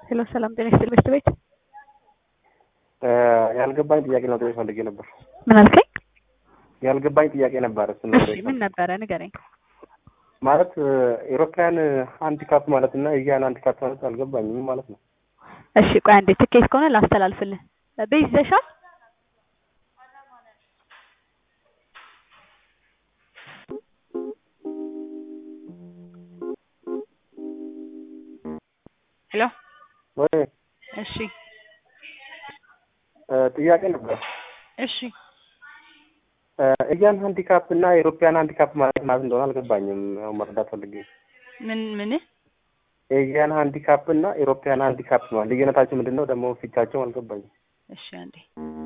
ሄሎ ሰላም ጤና ይስጥልኝ በሽታ ቤት ያልገባኝ ጥያቄ ነው ጥያቄ ፈልጌ ነበር። ምን አልከኝ? ያልገባኝ ጥያቄ ነበር። እሱ እሺ ምን ነበረ ንገረኝ። ማለት ኤሮፕላን ሃንዲካፕ ማለት እና የያን ሃንዲካፕ ማለት አልገባኝም። ምን ማለት ነው? እሺ ቆይ አንዴ ትኬት ከሆነ ላስተላልፍልህ። ቤት ይዘሻል? ሄሎ ወይ እሺ ጥያቄ ነበር። እሺ ኤያን ሃንዲካፕ እና ኤሮፒያን ሃንዲካፕ ማለት ማለት እንደሆነ አልገባኝም። ያው መረዳት ፈልጌ ምን ምን ኤያን ሃንዲካፕ እና ኤሮፒያን ሃንዲካፕ ማለት ልዩነታቸው ምንድን ነው? ደግሞ ፊቻቸው አልገባኝም። እሺ አንዴ